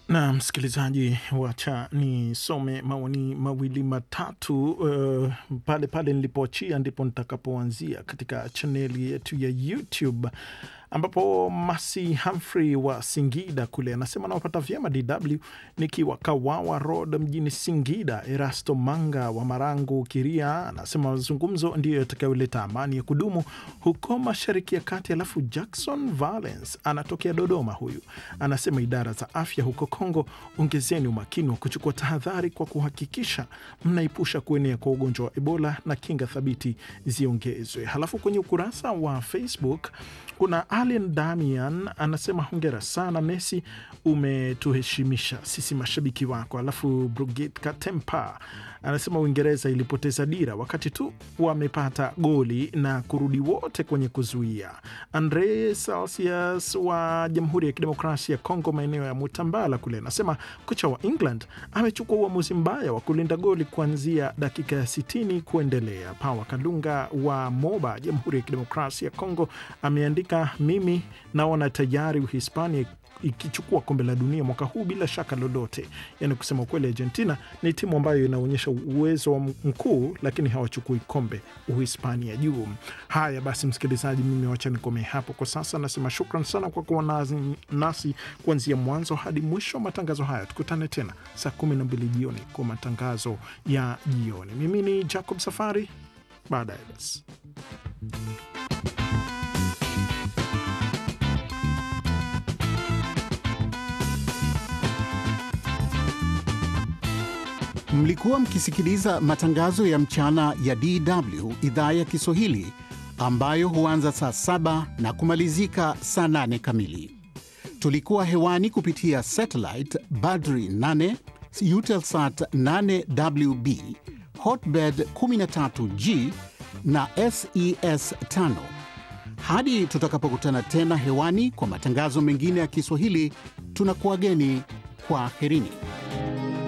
Na msikilizaji, wacha nisome maoni mawili matatu uh, pale pale nilipoachia ndipo nitakapoanzia katika chaneli yetu ya YouTube ambapo Masi Humphrey wa Singida kule anasema nawapata vyema DW nikiwa Kawawa Road mjini Singida. Erasto Manga wa Marangu Kiria anasema mazungumzo ndiyo yatakayoleta amani ya kudumu huko Mashariki ya Kati. Alafu Jackson Valence anatokea Dodoma, huyu anasema idara za afya huko Kongo, ongezeni umakini wa kuchukua tahadhari kwa kuhakikisha mnaepusha kuenea kwa ugonjwa wa Ebola na kinga thabiti ziongezwe. Halafu kwenye ukurasa wa Facebook kuna Alien Damian anasema hongera sana Messi, umetuheshimisha sisi mashabiki wako. Alafu Brigit Katempa anasema Uingereza ilipoteza dira wakati tu wamepata goli na kurudi wote kwenye kuzuia. Andre Celsius wa Jamhuri ya Kidemokrasia ya Kongo, maeneo ya Mutambala kule, anasema kocha wa England amechukua uamuzi mbaya wa kulinda goli kuanzia dakika ya sitini kuendelea. Pawa Kalunga wa Moba, Jamhuri ya Kidemokrasia ya Kongo, ameandika mimi naona tayari Uhispania ikichukua kombe la dunia mwaka huu bila shaka lolote. Yani kusema ukweli, Argentina ni timu ambayo inaonyesha uwezo wa mkuu, lakini hawachukui kombe Uhispania juu. Haya basi, msikilizaji, mimi wacha nikomee hapo kwa sasa. Nasema shukran sana kwa kuwa nasi, nasi kuanzia mwanzo hadi mwisho wa matangazo haya. Tukutane tena saa kumi na mbili jioni kwa matangazo ya jioni. Mimi ni Jacob Safari, baadaye basi Mlikuwa mkisikiliza matangazo ya mchana ya DW idhaa ya Kiswahili ambayo huanza saa saba na kumalizika saa nane kamili. Tulikuwa hewani kupitia satellite Badri 8, Eutelsat 8WB, Hotbird 13G na SES 5. Hadi tutakapokutana tena hewani kwa matangazo mengine ya Kiswahili, tunakuwageni kwa herini.